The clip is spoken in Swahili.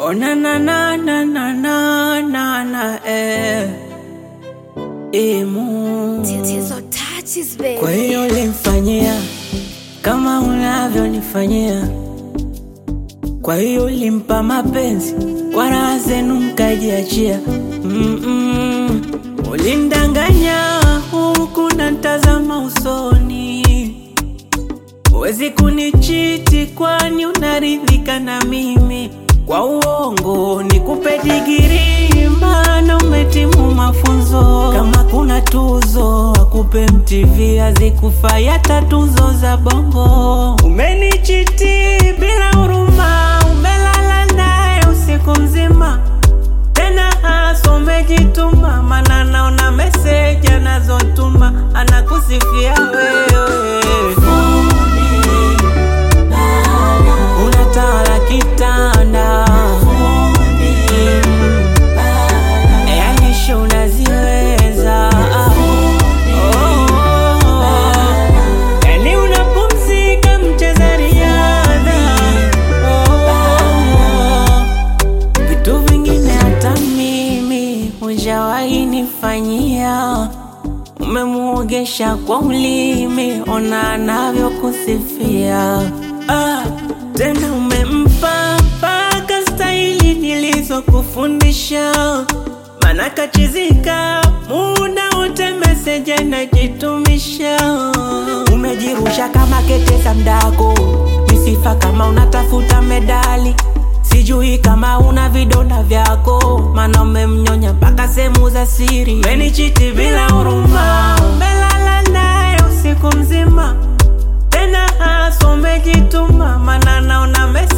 Oh na na na na na na na na eh. Imu. Tatizo touches baby. Kwa hiyo ulimfanyia kama unavyonifanyia, kwa hiyo ulimpa mapenzi kwa raha zenu mkajiachia. Mm-mm. Ulindanganya huku na ntazama usoni, huwezi kunichiti kwani unaridhika na mimi. Kwa uongo nikupe digiri, maana umetimu mafunzo. Kama kuna tuzo akupe MTV, hazikufai hata tuzo za bongo. Umenichiti bila huruma, umelala naye usiku mzima tena hasa umejituma, mana naona meseji anazotuma anakusifia wewe. Unatawala kitanda yani show unaziweza Oh, yani unapumzika mcheza riadha Oh, vitu vingine hata mimi hujawahi nifanyia. Umemuogesha kwa ulimi, ona anavyokusifia. Ah, tena umempa mpaka staili nilizokufundisha, mana kachizika muda wote meseji anajitumisha. Umejirusha kama kete za mdako, misifa kama unatafuta medali Sijui kama una vidonda vyako, mana umemnyonya mpaka sehemu za siri. Umenichiti bila huruma, umelala naye usiku mzima, tena hasa umejituma, mana naona mesi